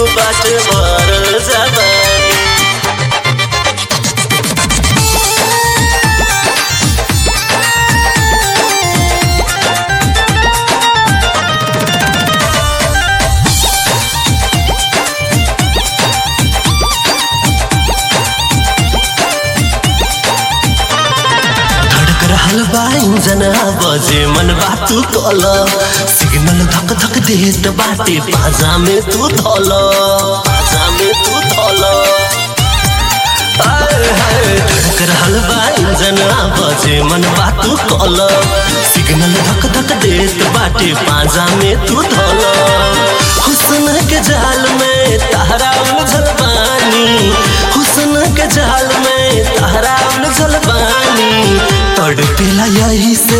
बाट भरल जवानी धड़क रहल बा इंजन बजे मन बातू कल सिग्नल धक धक देत बाटे बाजा में तू धल बाजा में तू धल आय हाय धड़क रहल बा इंजन बजे मन बातू कल सिग्नल धक धक देत बाटे बाजा में तू धल हुस्न के जाल में तारा उलझल बानी हुस्न के जाल में तारा उलझल बानी तड़पेला यही से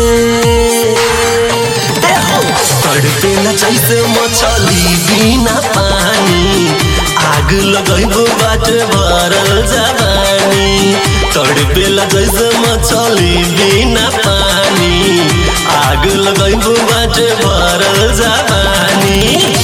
ए हो, तड़पेला जैसे मछली बिना पानी आग लगैबो बाट भरल जवानी तड़पेला जैसे मछली बिना पानी आग लगैबो बाट भरल जवानी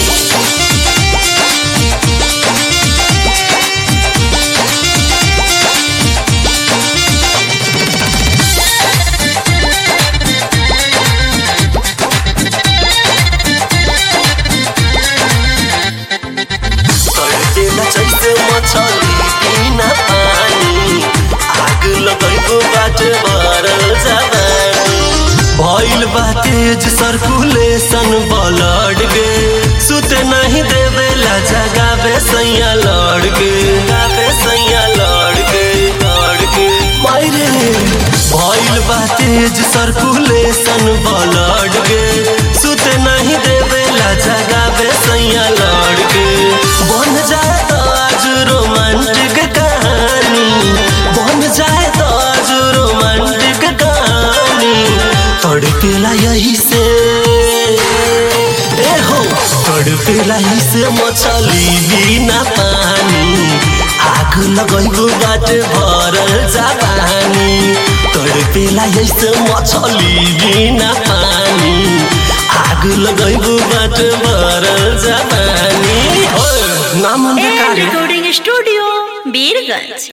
तड़पेला जैसे मछली बिना पानी आग लगैबो बाट भरल जवानी भइल बा तेज सर्कुलेशन ब्लड के सुते नहीं देवेला जगावे सैया लड़ के गावे सैया लड़ के लड़ के मायरे भइल बा तेज सर्कुलेशन ब्लड के सुते नहीं देवेला जगावे सैया लड़ के बन जाए तो आज रोमांटिक कहानी बन जाए तो आज रोमांटिक कहानी तड़पेला यही से ए हो तड़पेला यही से मछली बिना पानी आग लगैबो बाट भरल जवानी तड़पेला यही से मछली बिना पानी आग लगैबो बाट भरल जवानी हो नाम एंड रिकॉर्डिंग स्टूडियो बीरगंज